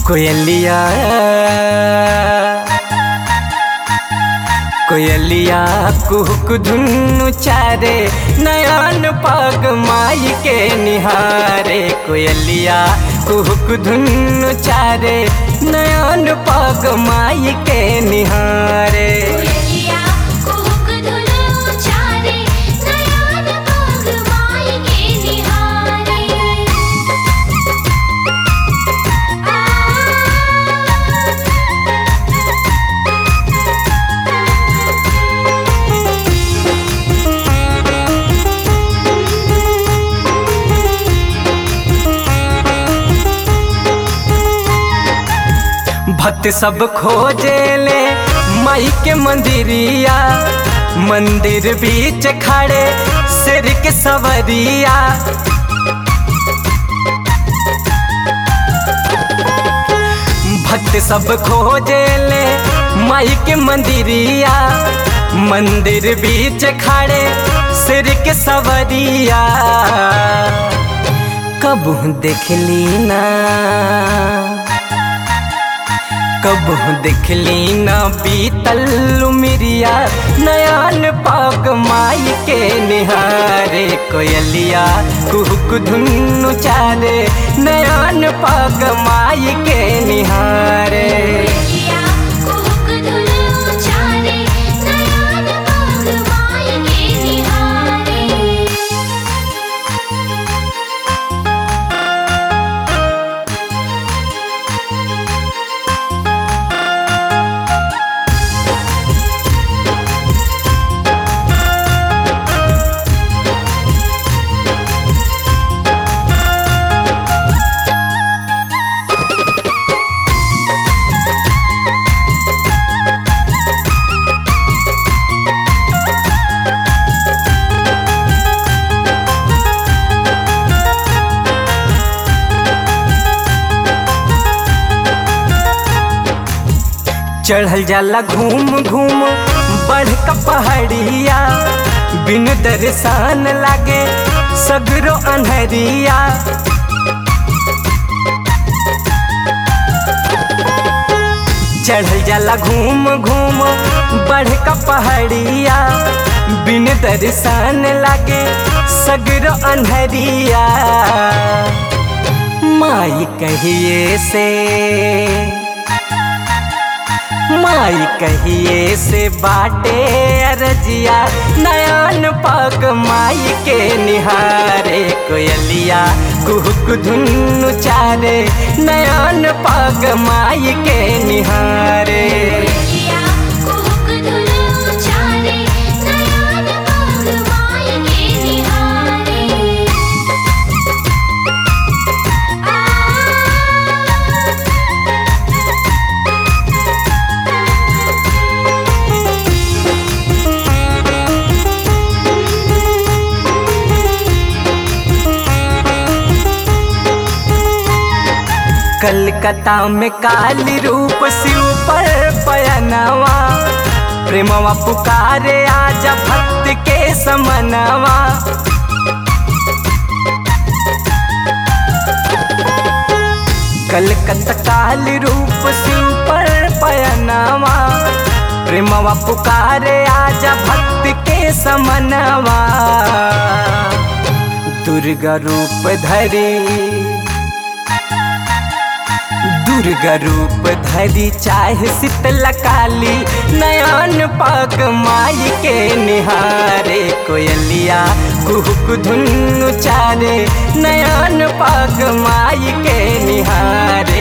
कोयलिया कोयलिया कुहक धुनु चारे नयन पग माई के निहारे कोयलिया कुहक धुनु चारे नयन पग माई के निहारे कोयलिया कुहुक धुनु चारे नयन पग माई के निहारे भक्त सब खोजे ले माई के मंदिरिया मंदिर बीच खड़े सिर के सवरिया भक्त सब खोजे ले माई के मंदिरिया मंदिर बीच खड़े सिर के सवरिया कबू देखली ना कबू देखली ना बीतल मिरिया नयन पाग माई के निहारे कोयलिया कुहक धुनु चारे नयन पाग माई के निहारे कोयलिया कुहुक धुनु चारे नयन पग माई के निहारे चढ़ल जाला घूम घूम बढ़ का पहाड़िया बिन दर्शन लागे सगरो अनहरिया चढ़ल जाला घूम घूम बढ़ का पहाड़िया बिन दर्शन लागे सगरो अनहरिया माई कहिए से माई कहिए से बाटे अरजिया नयन पग माई के निहारे कोयलिया कुहक धुनु चारे नयन पग माई के निहारे कोयलिया कुहुक धुनु चारे नयन पग माई के निहारे कलकत्ता में काली रूप शिव पर पयनवा प्रेमवा पुकारे आजा भक्त के समनवा कलकत्ता काली रूप शिव पर पयनवा प्रेमवा पुकारे आजा भक्त के समनवा दुर्गा रूप धरी दुर्गा रूप धरी चाहे शीतला काली नयन पग माई के निहारे कोयलिया कुहक धुनु चारे नयन पग माई के निहारे